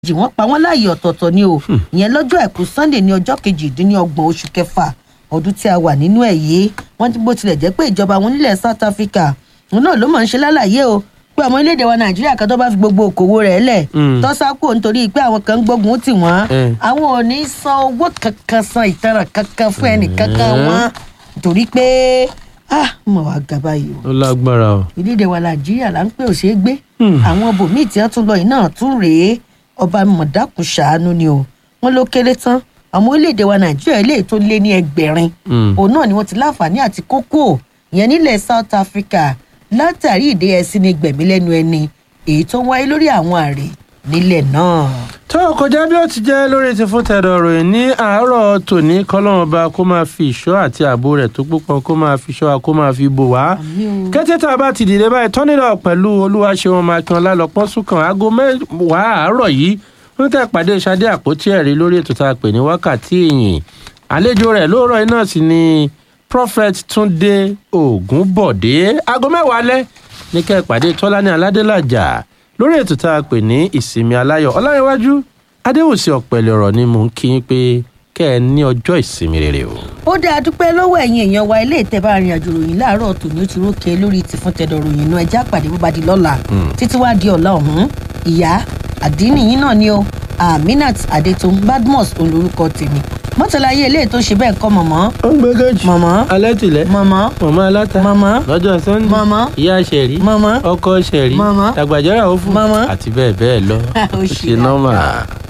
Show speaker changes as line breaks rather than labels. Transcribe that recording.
jì wọ́n pa wọ́n láàyè ọ̀tọ̀ọ̀tọ̀ ni o ìyẹn lọ́jọ́ àìkú sunday ní ọjọ́ kejìdínlọ́gbọ̀n oṣù kẹfà ọdún tí a wà nínú ẹ̀ yìí wọ́n ti bó tilẹ̀ jẹ́ pé ìjọba wọn nílẹ̀ south africa òun náà ló máa ń ṣe lálàyé o pé ọmọ orílẹ̀-èdè wa nàìjíríà kan tó bá fi gbogbo òkòwò rẹ̀ lẹ̀
Mm.
tọ́sákò nítorí pé àwọn kan ń gbógun tì wọ́n
Eh.
àwọn ò ní san owó kankan san ìtanràn kankan fún ẹnì kankan
Eh.
wọn nítorí pé ah mo wà gàba yìí o
ó lágbára o.
ìdílé wa nàìjíríà là ń pè ò ṣeé gbé
Hmm.
àwọn bòmíì tí wọn tún lọ yìí náà tún rèé ọba mọ̀dákùn ṣàánú ni o wọn ló kéré tán àwọn orílẹ̀-èdè wa nàìjíríà eléyìí tó lé ní ẹgbẹ̀rin
Hmm.
òun náà ni wọ́n ti láǹfààní àti kókó ìyẹn nílẹ̀ south africa látàrí ìdí ẹ̀sìn ní gbẹ̀mí lẹ́nu ẹni èyí tó wáyé lórí àwọn àrè nílẹ̀ náà.
tó o kọjá bí ó ti jẹ́ lórí ti fún tẹ̀dọ̀ ròyìn ní àárọ̀ tòní kọ́lọ́run ọba kó máa fi ìṣọ́ àti ààbò rẹ̀ tó púpọ̀ kó máa fi ìṣọ́ wa kó máa fi bò wá.
Àmín o.
kété tá a bá ti dìde báyìí tọ́nìlọ pẹ̀lú olúwaṣeun makínọlá lọ́pọ̀ sùkàn aago mẹ́wàá àárọ̀ yìí wọ́n tẹ̀ pàdé Ṣadé àpótí ẹ̀rí lórí ètò tá a pè ní wákàtí ìyìn àlejò rẹ̀ lóòrọ̀ iná sì ni prophet túndé ògúnbọ̀dé aago mẹ́wàá alẹ́ ní kẹ́ ẹ̀ pàdé tọ́lání aládélàjà lórí ètò tá a pè ní ìsinmi aláyọ̀ ọláyíwájú adéwòsì ọ̀pẹ̀lẹ̀ ọ̀rọ̀ ni mò ń kí yín pé kẹ́ ẹ ní ọjọ́ ìsinmi rere o.
ó dáa dúpẹ́ lọ́wọ́ ẹ̀yin èèyàn wa ilé ìtẹ́bà arìnrìnàjò ròyìn láàárọ̀ tòní ó ti rókè lórí ti fún tẹ̀dọ̀ ròyìn inú ẹja pàdé bó bá di lọ́la títí wá di ọ̀la ọ̀hún ìyá àdínì yín náà ni o aminat adetun badmus olórúkọ tèmi mọ́tàláyé ilé tó ṣe bẹ́ẹ̀ kọ́ mọ̀mọ́
ó ń gbé kejì
mọ̀mọ́
alẹ́ tìlẹ̀
mọ̀mọ́
mọ̀mọ́ aláta
mọ̀mọ́
lọ́jọ́ sunday
Màmá.
ìyá sẹ̀rí
Màmá.
ọkọ sẹ̀rí
Màmá.
tàgbàjọ́ra òfu
Màmá.
àti bẹ́ẹ̀ bẹ́ẹ̀ lọ
Ó
ó
ṣe
ṣe nọ́mà.